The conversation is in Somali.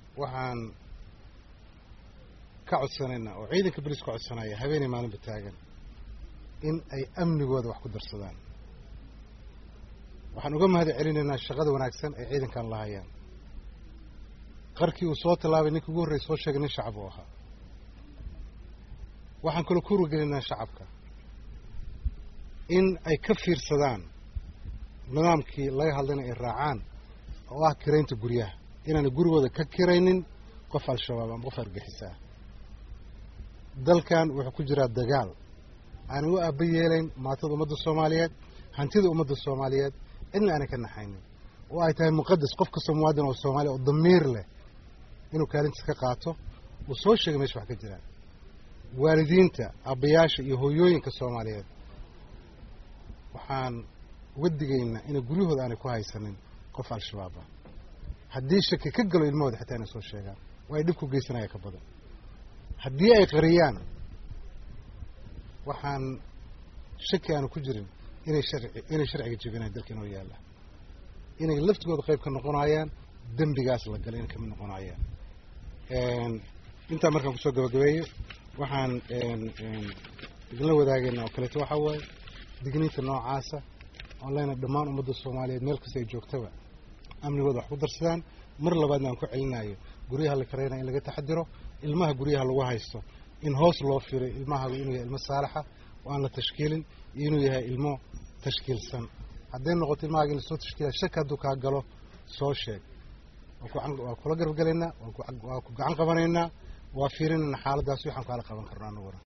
waxaan ka codsanaynaa oo ciidanka boliis ka codsanaya habeenay maalinba taagan in ay amnigooda wax ku darsadaan waxaan uga mahad celinaynaa shaqada wanaagsan ay ciidankan lahayaan qarkii uu soo tallaabay ninkii ugu horreyy soo sheegay nin shacab uu ahaa waxaan kaloo ku wargelinaynaa shacabka in ay ka fiirsadaan nidaamkii laga hadlayna ay raacaan oo ah kiraynta guryaha inaanay gurigooda ka kiraynin qof al-shabaab ama qof argixis ah dalkan wuxuu ku jiraa dagaal aanay u aaba yeelayn maatada ummadda soomaaliyeed hantida ummadda soomaaliyeed cidna aanay ka naxaynin oo ay tahay muqadas qof kastoo muwaadin oo soomaaliya oo damiir leh inuu kaalintiis ka qaato uu soo sheegay meesha wax ka jiraan waalidiinta aabbayaasha iyo hooyooyinka soomaaliyeed waxaan uga digaynaa inay guryahooda aanay ku haysanin qof al-shabaab ah haddii shaki ka galo ilmahooda xitaa inay soo sheegaan oo ay dhib ku geysanaya ka badan haddii ay qariyaan waxaan shaki aanu ku jirin inay sharci inay sharciga jebinayan dalka inoo yaalla inay laftigooda qayb ka noqonayaan dembigaas la galay inay kamid noqonayaan intaa markaan kusoo gabagabeeyo waxaan idinla wadaagayna oo kaleeto waxaa waaye digniinta noocaasa oon leyna dhammaan ummadda soomaaliyeed meel kasta ay joogtaba amnigooda wax ku darsadaan mar labaadna aan ku celinayo guryaha la karaynaya in laga taxadiro ilmaha guryaha lagu haysto in hoos loo firay ilmahagu inuu yahay ilmo saalaxa oo aan la tashkiilin iyo inuu yahay ilmo tashkiilsan hadday noqoto ilmahaaga in lasoo tashkiila shaki hadduu kaa galo soo sheeg waa kula garabgelaynaa waa ku gacan qabanaynaa waa fiirinaynaa xaaladaas waxaan kaala qaban karno anaguna